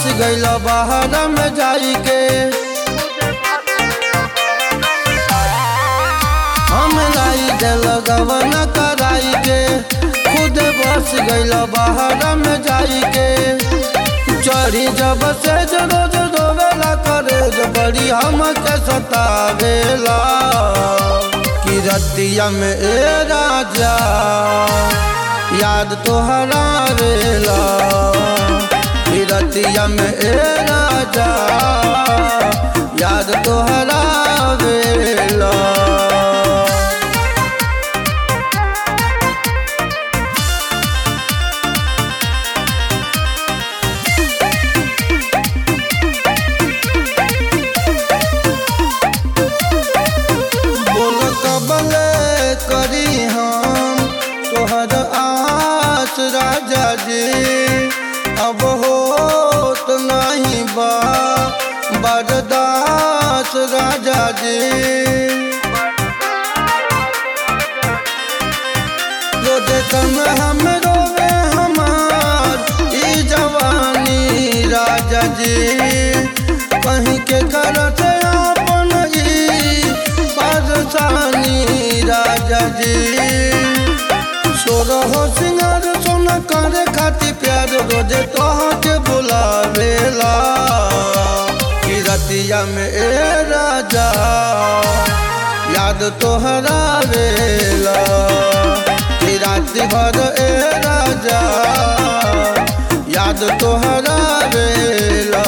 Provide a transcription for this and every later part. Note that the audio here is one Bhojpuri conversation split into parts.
गइल बाहर में जाई के हम लाई दिल गवन कराई के खुद बस गइल बाहर में जाई के चढ़ी जब से रोज रोवेला करे जो बड़ी हम के सतावेला कि रतिया में ए राजा याद तोहरा वेला कि रतिया में ए राजा याद तोहरा वेला बोल कबले करी हम तोहर आस राजा जी अब होत नहीं बा बरदास राजा जी रोज कम हम रोवे हमार ई जवानी राजा जी कहीं के करत अपन ई परेशानी राजा जी सोरह सिंगार सोना करे खातिर प्यार रोजे तोहा के बुलावेला कि रतिया में ए राजा याद तोहरा वेला कि रात भर ए राजा याद तोहरा वेला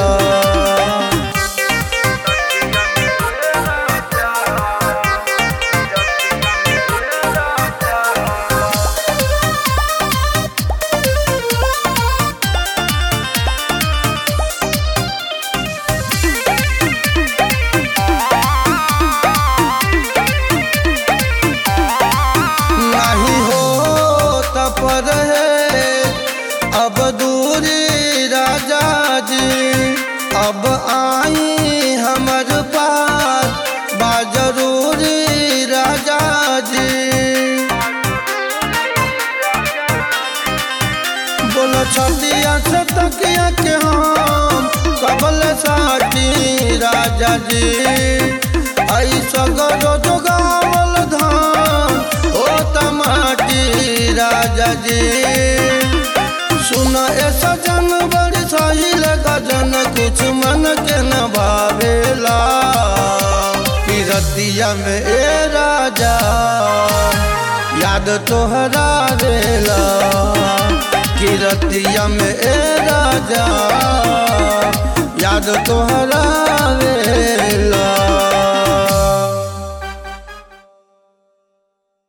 नहीं हो तपर है अब दूरी राजा जी अब आई हमर पास बा जरूरी राजा जी बोलो छतिया से तकिया के हम कबल साथी राजा जी आई सगरो जोगावल धान ओ तमाटी राजा जी सुन ए सजन बड़ी सहिल गजन कुछ मन के न भावेला कि रतिया में ए राजा याद तोहरा रेला कि रतिया में ए राजा याद तोहरा